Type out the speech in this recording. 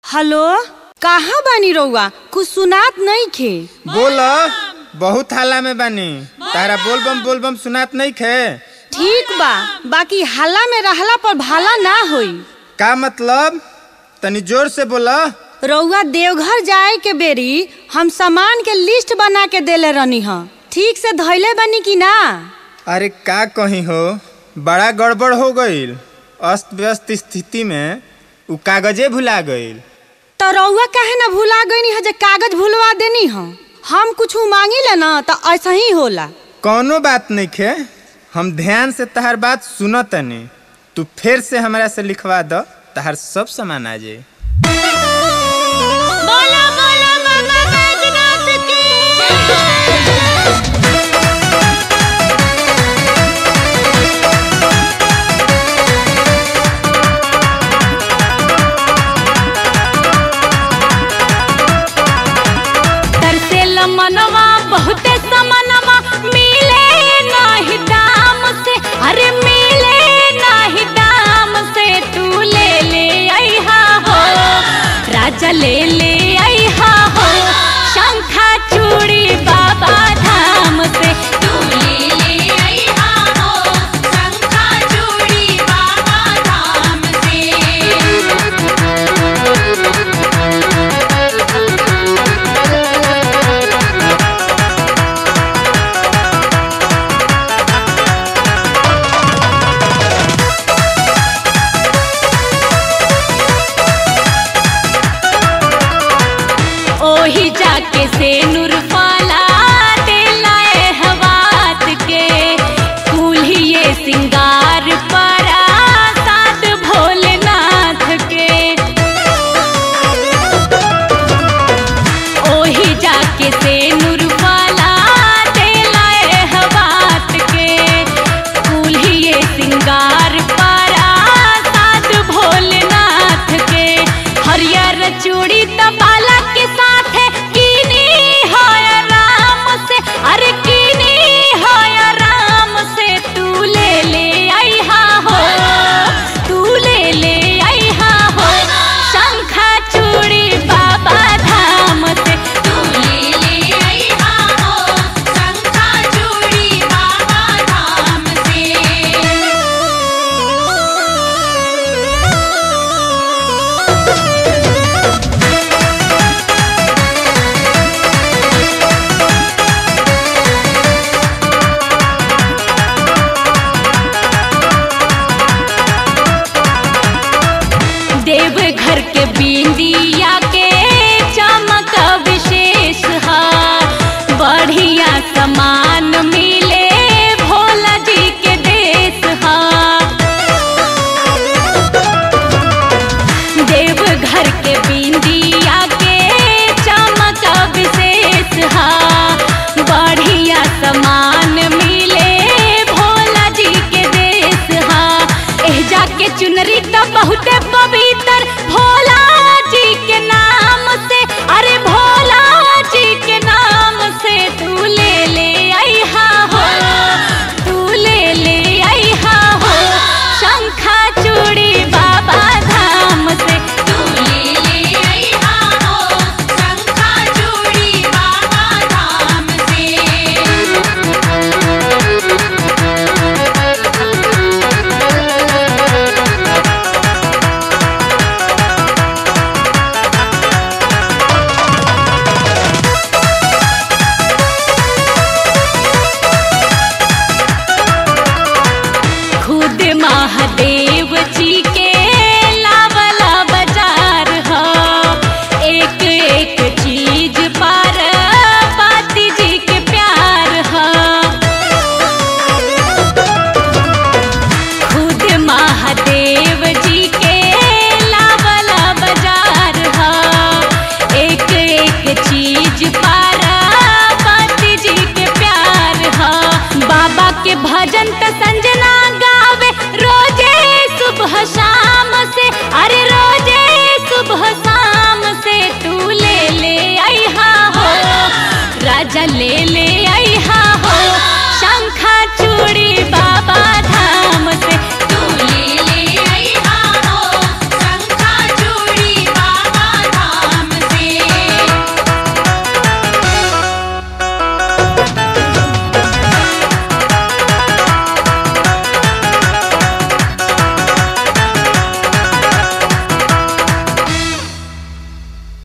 hello कहाँ बानी रउआ कुछ सुनात नहीं खे बोल बहुत हाला में बानी तारा बोलबम बोलबम सुनात नहीं खे ठीक बा बाकी हल्ला में रहला पर भाला ना होई का मतलब तनी जोर से बोला रउआ देवघर जाए के बेरी हम सामान के लिस्ट बना के देले रहनी ह ठीक से धैले बनी कि ना अरे का कहीं हो बड़ा गड़बड़ हो गईल अस्त व्यस्त स्थिति में उ कागजे भुला गईल तो रउआ काहे ना भुला गईनी ह जे कागज भुलवा देनी ह हम कुछ मांगी ले ना तो ऐसा ही होला कौनो बात नहीं खे हम ध्यान से तहार बात सुन तनी तू फिर से हमरा से लिखवा द तहार सब सामान आ जाए बोला बोला बाबा बैजनाथ की तरसेल मनवा बहुते समनवा मिले नाही दाम से अरे मिले नाही दाम से तू ले ले आईहा हो राजा ले ले आईहा हो शंखा चूड़ी बाबा धाम से तू ले ले आईहा हो शंखा चूड़ी बाबा धाम से ओही जाके से नूर